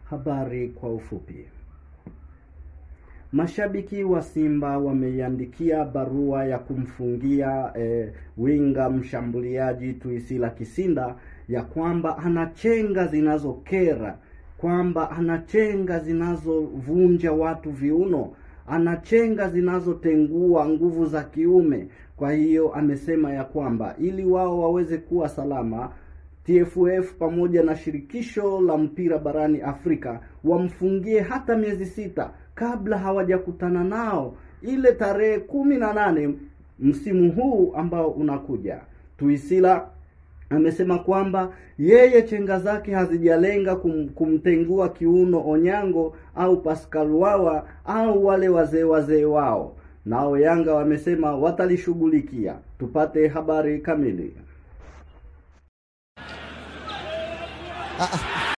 Habari kwa ufupi. Mashabiki wa Simba wameiandikia barua ya kumfungia eh, winga mshambuliaji Tuisila Kisinda ya kwamba ana chenga zinazokera, kwamba ana chenga zinazovunja watu viuno, ana chenga zinazotengua nguvu za kiume. Kwa hiyo amesema ya kwamba ili wao waweze kuwa salama TFF pamoja na shirikisho la mpira barani Afrika wamfungie hata miezi sita kabla hawajakutana nao ile tarehe kumi na nane msimu huu ambao unakuja. Tuisila amesema kwamba yeye chenga zake hazijalenga kum, kumtengua kiuno Onyango au Pascal Wawa au wale wazee wazee wao. Nao Yanga wamesema watalishughulikia. Tupate habari kamili. Ah, ah.